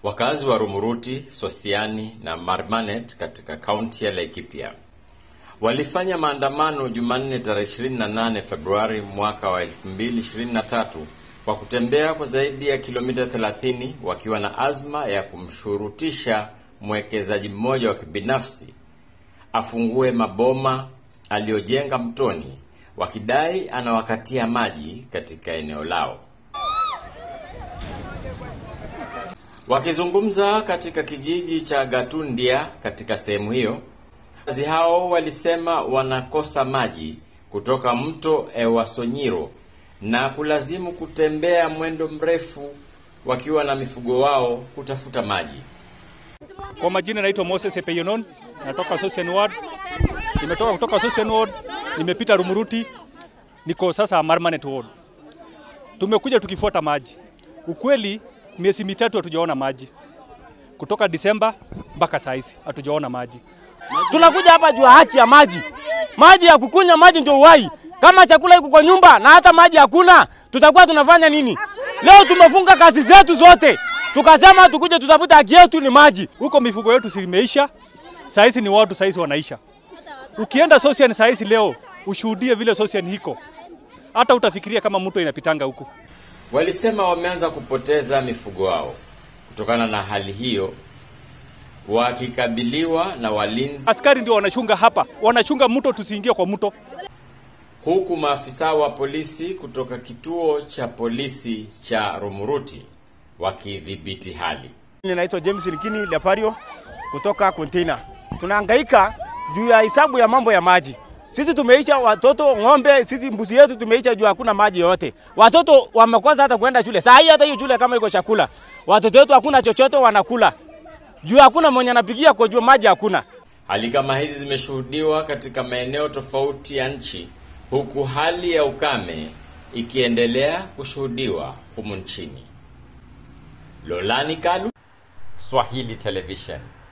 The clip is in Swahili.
Wakazi wa Rumuruti, Sosiani na Marmanet katika kaunti ya Laikipia walifanya maandamano Jumanne tarehe 28 Februari mwaka wa 2023 kwa kutembea kwa zaidi ya kilomita 30 wakiwa na azma ya kumshurutisha mwekezaji mmoja wa kibinafsi afungue maboma aliyojenga mtoni, wakidai anawakatia maji katika eneo lao. Wakizungumza katika kijiji cha Gatundia katika sehemu hiyo, wakazi hao walisema wanakosa maji kutoka mto Ewasonyiro na kulazimu kutembea mwendo mrefu wakiwa na mifugo wao kutafuta maji. Kwa majina naitwa Moses Epeyonon, natoka Sosian Ward. Nimetoka kutoka Sosian Ward, nimepita Rumuruti, niko sasa Marmanet Ward. Tumekuja tukifuata maji. Ukweli miezi mitatu hatujaona maji, kutoka Disemba mpaka saa hizi hatujaona maji. Tunakuja hapa juu ya haki ya maji, maji ya kukunywa, maji ndio uhai. Kama chakula iko kwa nyumba na hata maji hakuna, tutakuwa tunafanya nini? Leo tumefunga kazi zetu zote, tukasema tukuje tutafuta haki yetu ni maji. Huko mifugo yetu simeisha, saa hizi ni watu saa hizi wanaisha. Ukienda Sosian saa hizi leo ushuhudie vile Sosian hiko, hata utafikiria kama mto inapitanga huku. Walisema wameanza kupoteza mifugo wao kutokana na hali hiyo, wakikabiliwa na walinzi, Askari ndio wanachunga hapa, wanachunga mto tusiingie kwa mto. huku maafisa wa polisi kutoka kituo cha polisi cha Rumuruti wakidhibiti hali. Ninaitwa James Likini Lepario kutoka container. Tunahangaika juu ya hesabu ya mambo ya maji. Sisi tumeisha watoto ng'ombe, sisi mbuzi yetu tumeisha juu hakuna maji yote. Watoto wamekosa hata kwenda shule. Saa hii hata hiyo shule kama iko chakula, watoto wetu hakuna chochote wanakula. Juu hakuna mwenye anapigia kwa juu maji hakuna. Hali kama hizi zimeshuhudiwa katika maeneo tofauti ya nchi, huku hali ya ukame ikiendelea kushuhudiwa humu nchini. Lolani Kalu, Swahili Television.